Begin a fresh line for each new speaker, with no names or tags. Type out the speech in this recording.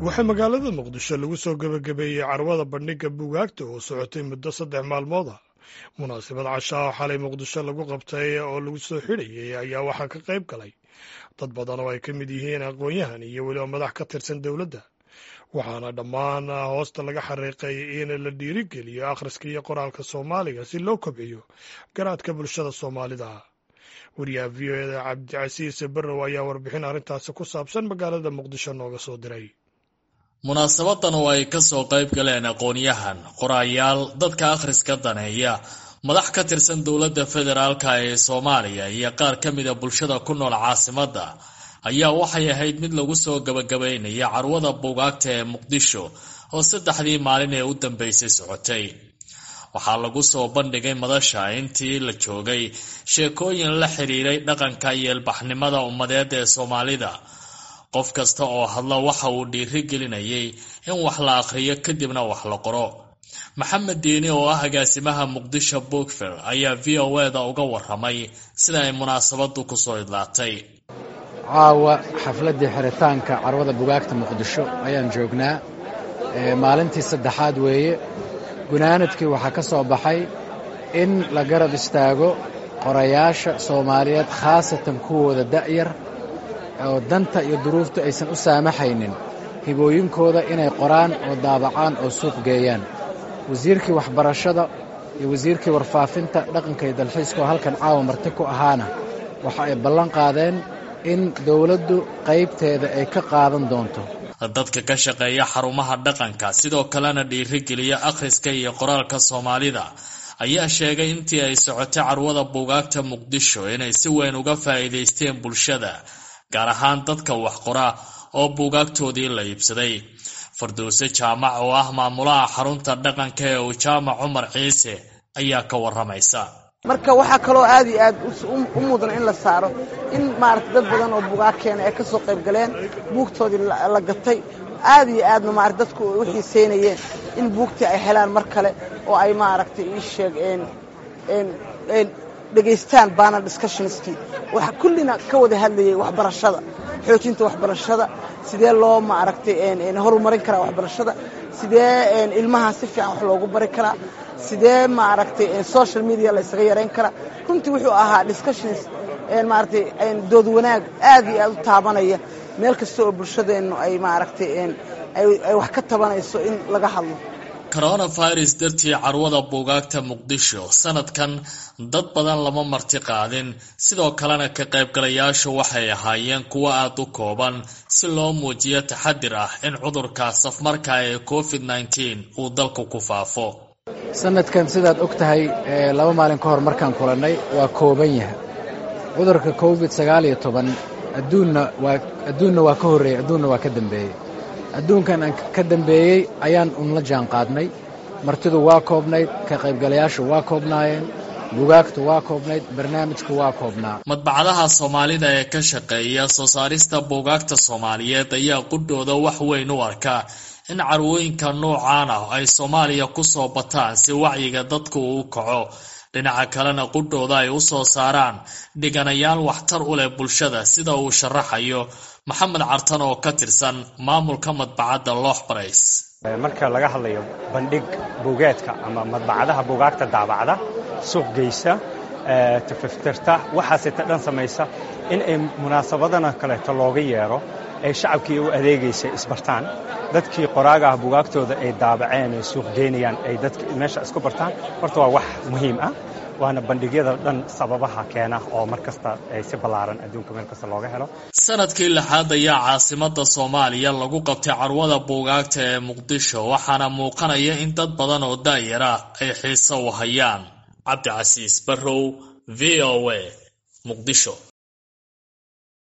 waxaa magaalada muqdisho lagu soo gebagabeeyey carwada bandhigga buugaagta oo socotay muddo saddex maalmood ah munaasabad cashaa oo xalay muqdisho lagu qabtay oo lagu soo xidhayay ayaa waxaa ka qayb galay dad badan oo ay ka mid yihiin aqoon-yahan iyo weliba madax ka tirsan dowladda waxaana dhammaan hoosta laga xariiqay in la dhiirigeliyo akhriska iyo qoraalka soomaaliga si loo kobciyo garaadka bulshada soomaalida wariyaha v o eda cabdicasiis barrow ayaa warbixin arrintaasi ku saabsan magaalada muqdisho nooga soo diray
munaasabadan oo ay kasoo qayb galeen aqoon-yahan qoraayaal dadka akhriska daneeya madax ka tirsan dowladda federaalka ee soomaaliya iyo qaar ka mida bulshada ku nool caasimadda ayaa waxay ahayd mid lagu soo gabagabaynaya carwada buugaagta ee muqdisho oo saddexdii maalin ee u dambeysay socotay waxaa lagu soo bandhigay madasha intii la joogay sheekooyin la xiriiray dhaqanka iyo ilbaxnimada ummadeed ee soomaalida qof kasta oo hadla waxa uu dhiiri gelinayay in wax la akhriyo kadibna wax la qoro maxamed diini oo ah agaasimaha muqdisho bookfer ayaa v o eda uga waramay sida ay munaasabadu kusoo idlaatay
caawa xafladdii xiritaanka carwada bugaagta muqdisho ayaan joognaa maalintii saddexaad weeye gunaanadkii waxaa ka soo baxay in la garab istaago qorayaasha soomaaliyeed khaasatan kuwooda da'yar oo danta iyo duruuftu aysan u saamaxaynin hibooyinkooda inay qoraan oo daabacaan oo suuq geeyaan wasiirkii waxbarashada iyo wasiirkii warfaafinta dhaqanka iyo dalxiiska oo halkan caawa marti ku ahaana waxa ay ballan qaadeen in dowladdu qaybteeda ay ka qaadan doonto
dadka ka shaqeeya xarumaha dhaqanka sidoo kalena dhiirigeliya akhriska iyo qoraalka soomaalida ayaa sheegay intii ay socotay carwada buugaagta muqdisho inay si weyn uga faa'iidaysteen bulshada gaar ahaan dadka wax qora oo buugaagtoodii la iibsaday farduuse jaamac oo ah maamulaha xarunta dhaqanka ee uu jaamac cumar ciise ayaa ka waramaysa
marka waxaa kaloo aad iyo aad u mudan in la saaro in maarata dad badan oo bugaag keena ay ka soo qayb galeen buugtoodii la gatay aad iyo aadna maarata dadku ay u xiisaynayeen in buugtii ay helaan mar kale oo ay maaragtay ii sheeg dhegaystaan baana discussionskii waxa kullina ka wada hadlayay waxbarashada xoojinta waxbarashada sidee loo maaragtay horumarin karaa waxbarashada sidee ilmaha si fiican wax loogu bari karaa sidee maaragtay social media la ysaga yarayn karaa runtii wuxuu ahaa discussions maaragtay dood wanaag aad iyo aad u taabanaya meel kasta oo bulshadeennu ay maaragtay ay wax ka tabanayso in laga hadlo
coronavirus dartii carwada buugaagta muqdisho sanadkan dad badan lama marti qaadin sidoo kalena ka qaybgalayaashu waxay ahaayeen kuwo aada u kooban si loo muujiyo taxadir ah in cudurka safmarka ee covid nneteen uu dalku ku faafo
sanadkan sidaad og tahay laba maalin ka hor markaan kulannay waa kooban yahay cudurka covid sagaal iyo toban adduunna waa adduunna waa ka horreeyey adduunna waa ka dambeeyey adduunkan aan ka dambeeyey ayaan unla jaan qaadnay martidu waa koobnayd ka qaybgalayaashu waa koobnaayeen bugaagtu waa koobnayd barnaamijku waa koobnaa
madbacadaha soomaalida ee ka shaqeeya soo saarista buugaagta soomaaliyeed ayaa qudhooda wax weyn u arka in carwooyinka noocaan ah ay soomaaliya ku soo bataan si wacyiga dadku uu kaco dhinaca kalena qudhooda ay u soo saaraan dhiganayaal waxtar u leh bulshada sida uu sharaxayo maxamed cartan oo ka tirsan maamulka madbacadda loox barays
marka laga hadlayo bandhig buugeedka ama madbacadaha buugaagta daabacda suuq geysa tafaftirta waxaaseta dhan samaysa in ay munaasabadana kaleeto looga yeero ay shacabkii u adeegaysa isbartaan dadkii qoraaga ah bugaagtooda ay daabaceen ay suuq geynayaan ay dadka meesha isku bartaan horta waa wax muhiim ah waana bandhigyada dhan sababaha keena oo mar kasta ay si ballaaran adduunka meel kasta looga helo
sanadkii lixaad ayaa caasimada soomaaliya lagu qabtay carwada buugaagta ee muqdisho waxaana muuqanaya in dad badan oo daayara ay xiiso u hayaan cabdicasiis barrow v o a muqdisho